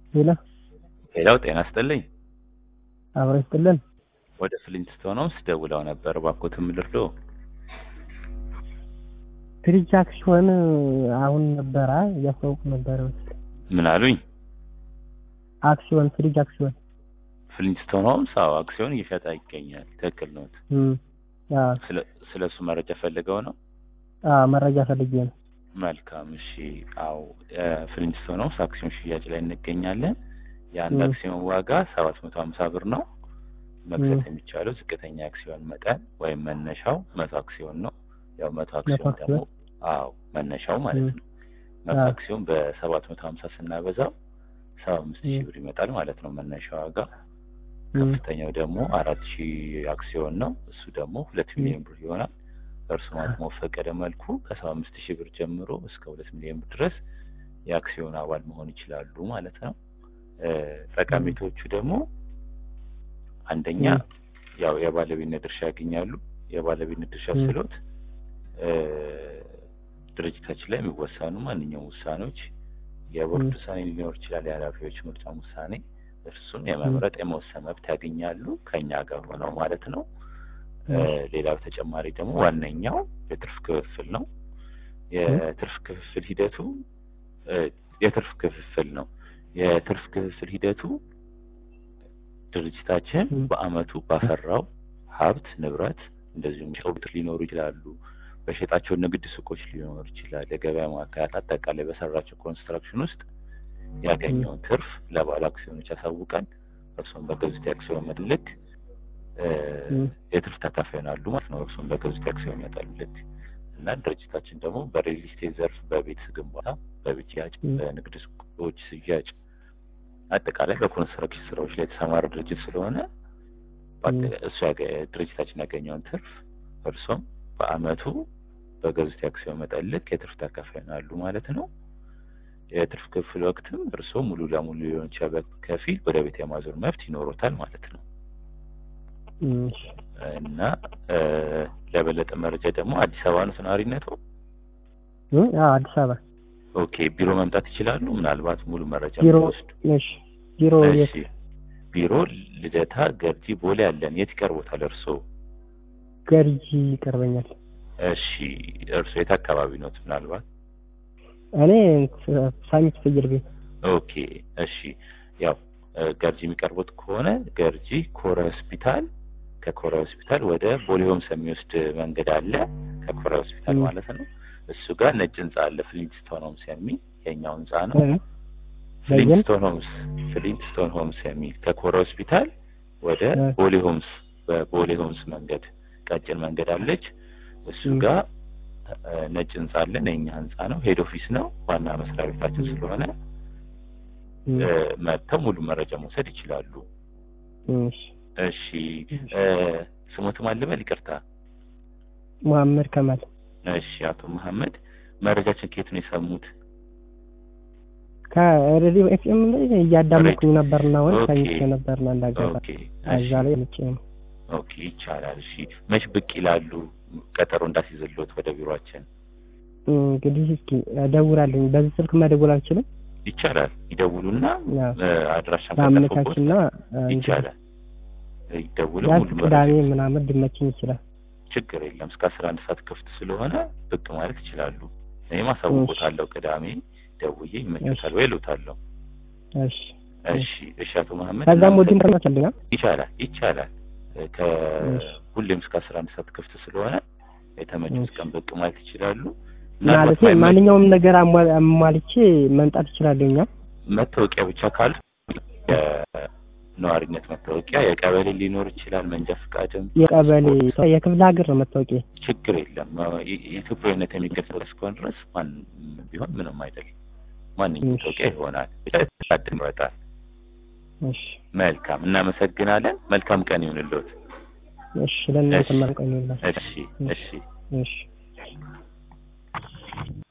ሄሎ ሌላው ጤና ይስጥልኝ። አብሮ ይስጥልን። ወደ ፍሊንትስቶን ሆምስ ደውለው ነበር። እባክዎትን ምን ልርዶ? ፍሪጅ አክሲዮን አሁን ነበረ እያስታወቁ ነበረ። ምን አሉኝ? አክሲዮን ፍሪጅ አክሲዮን ፍሊንትስቶን ሆምስ አዎ አክሲዮን እየሸጠ ይገኛል። ትክክል ነዎት። እም፣ አዎ ስለ ስለ እሱ መረጃ ፈልገው ነው? አዎ፣ መረጃ ፈልጌ ነው። መልካም እሺ። አዎ ፍሊንትስቶን ሆምስ አክሲዮን ሽያጭ ላይ እንገኛለን። የአንድ ም። አክሲዮን ዋጋ ሰባት መቶ ሀምሳ ብር ነው። መግዛት ም። የሚቻለው ዝቅተኛ አክሲዮን መጠን ወይም መነሻው መቶ አክሲዮን ነው። ያው መቶ መቶ አክሲዮን ደግሞ አክሲዮን አዎ መነሻው ማለት ም። ነው። መቶ አዎ። አክሲዮን በሰባት መቶ ሀምሳ ስናበዛው ሰባ አምስት ሺህ ም። ብር ይመጣል ማለት ነው መነሻ ዋጋ። እም፣ ከፍተኛው ደግሞ አራት ሺህ አክሲዮን ነው። እሱ ደግሞ ሁለት ም። ሚሊዮን ብር ይሆናል። እርሱ አቅሞ በፈቀደ መልኩ ከሰባ አምስት ሺህ ብር ጀምሮ እስከ ሁለት ሚሊዮን ብር ድረስ የአክሲዮን አባል መሆን ይችላሉ ማለት ነው። እ፣ ጠቀሜታዎቹ ደግሞ አንደኛ ም። ያው የባለቤትነት ድርሻ ያገኛሉ። የባለቤትነት ድርሻ ም። ስሎት እ፣ ድርጅታችን ላይ የሚወሰኑ ማንኛውም ውሳኔዎች የቦርድ ም። ውሳኔ ሊኖር ይችላል፣ የኃላፊዎች ምርጫም ውሳኔ እርሱን ም። የመምረጥ የመወሰን መብት ያገኛሉ ከኛ ጋር ሆነው ማለት ነው። እ፣ ም። ሌላው ተጨማሪ ደግሞ ዋነኛው የትርፍ ክፍፍል ነው። ም። የትርፍ ክፍፍል ሂደቱ እ፣ የትርፍ ክፍፍል ነው። የትርፍ ክፍፍል ሂደቱ ድርጅታችን ም። በአመቱ ባፈራው ሀብት ንብረት እንደዚሁም ሸውት ሊኖሩ ይችላሉ። በሸጣቸው ንግድ ሱቆች ሊኖር ይችላል። የገበያ ማዕከላት አጠቃላይ በሰራቸው ኮንስትራክሽን ውስጥ ም። ያገኘውን ትርፍ ለባለ አክሲዮኖች ያሳውቃል። እርሱም በገዙት የአክሲዮን ምልክ እ፣ ም። የትርፍ ተካፋይ ይሆናሉ ማለት ነው። እርሱም በገዙት የአክሲዮን መጠን ልክ እና ድርጅታችን ደግሞ በሪል ስቴት ዘርፍ፣ በቤት ግንባታ፣ በቤት ሽያጭ፣ ም። በንግድ ሱቆች ሽያጭ አጠቃላይ በኮንስትራክሽን ስራዎች ላይ የተሰማረ ድርጅት ስለሆነ ም። በአጠ- እሱ ያገ- ድርጅታችን ያገኘውን ትርፍ እርሶም በአመቱ በገዙት የአክሲዮን መጠን ልክ የትርፍ ተካፋይ ይሆናሉ ማለት ነው። የትርፍ ክፍል ወቅትም እርሶ ሙሉ ለሙሉ ሊሆን ይችላል፣ በከፊል ወደ ቤት የማዞር መብት ይኖሮታል ማለት ነው። እም፣ እሺ። እና እ፣ ለበለጠ መረጃ ደግሞ አዲስ አበባ ነው ነዋሪነቱ? እም፣ አዎ፣ አዲስ አበባ ኦኬ ቢሮ መምጣት ይችላሉ። ምናልባት ሙሉ መረጃ ቢሮ የሚወስዱ እሺ። ቢሮ እሺ የት? ቢሮ ልደታ ገርጂ ቦሌ አለን። የት ይቀርቦታል እርሶ? ገርጂ ይቀርበኛል። እሺ እርሶ የት አካባቢ ኖት? ምናልባት እኔ ሳሚት ፍየል ቤት ኦኬ እሺ ያው እ፣ ገርጂ የሚቀርቡት ከሆነ ገርጂ ኮረ ሆስፒታል ከኮረ ሆስፒታል ወደ ቦሌ ሆምስ የሚወስድ መንገድ አለ። ከኮረ ሆስፒታል እም። ማለት ነው። እሱ ጋር ነጭ ህንጻ አለ። ፍሊንትስቶን ሆምስ የሚል የኛው ህንጻ ነው። እ፣ በየን ፍሊንትስቶን ሆምስ ፍሊንትስቶን ሆምስ የሚል ከኮረ ሆስፒታል ወደ እ፣ ቦሌ ሆምስ በቦሌ ሆምስ መንገድ ቀጭን መንገድ አለች። እሱ እም፣ ጋር እ፣ ነጭ ህንጻ አለን። የኛ ህንጻ ነው። ሄድ ኦፊስ ነው። ዋና መስሪያ ቤታችን እም፣ ስለሆነ እም፣ እ፣ መጥተው ሙሉ መረጃ መውሰድ ይችላሉ። እሺ። እሺ እ፣ ስሞት ማልበል ይቅርታ። መሐመድ ከማል እሺ አቶ መሐመድ መረጃችን ከየት ነው የሰሙት? ከሬዲዮ ኤፍኤም ላይ እያዳመጥኩኝ ሬድ ነበርና ወይ ኦኬ ሰምቼ ነበርና እንዳጋጣሚ ኦኬ እሺ እዛ ላይ ልጬ ነው። ኦኬ ይቻላል። እሺ መች ብቅ ይላሉ? ቀጠሮ እንዳስይዝልዎት ወደ ቢሮአችን እንግዲህ እስኪ እደውላለሁ። በዚህ ስልክ መደወል አልችልም። ይቻላል። ይደውሉና ያው እ፣ አድራሻም ከጠፉበት በአመቻችና እንግዲህ ይቻላል። ይደውሉ ቢያንስ ሙሉ ቅዳሜ መረጃ ምናምን ሊመችኝ ይችላል። ችግር የለም። እስከ አስራ አንድ ሰዓት ክፍት ስለሆነ ብቅ ማለት ይችላሉ። እኔም እሺ አሳውቆታለሁ። ቅዳሜ ደውዬ እሺ ይመቸታል ወይ እሉታለሁ። እሺ እሺ እሺ። እሺ አቶ መሐመድ ከዛም ወዲህ እናመሰግናለን። ምርመቻልኛል። ይቻላል ይቻላል። እ፣ እሺ ከሁሌም እስከ አስራ አንድ ሰዓት ክፍት ስለሆነ የተመቹት እሺ። ቀን ብቅ ማለት ይችላሉ። ምናልባት ማለቴ ማይመች ማንኛውም ነገር አሟ- አሟልቼ መምጣት እችላለሁ። እኛ መታወቂያ ብቻ ካሉ የነዋሪነት መታወቂያ የቀበሌ ሊኖር ይችላል። መንጃ ፈቃድም የቀበሌ ፓስፖርት የክፍለ ሀገር ነው መታወቂያ። ችግር የለም። የ- የኢትዮጵያዊነት የሚገልጽ እስከሆነ ድረስ ማን ቢሆን ምንም አይደለም። ማንኛውም እሺ መታወቂያ ይሆናል። ብቻ የተሳድን ይወጣል። እሺ መልካም እናመሰግናለን። መልካም ቀን ይሁንልዎት። እሺ። ለእናንተ እሺ መልቀኝ ይላል። እሺ እሺ እሺ እሺ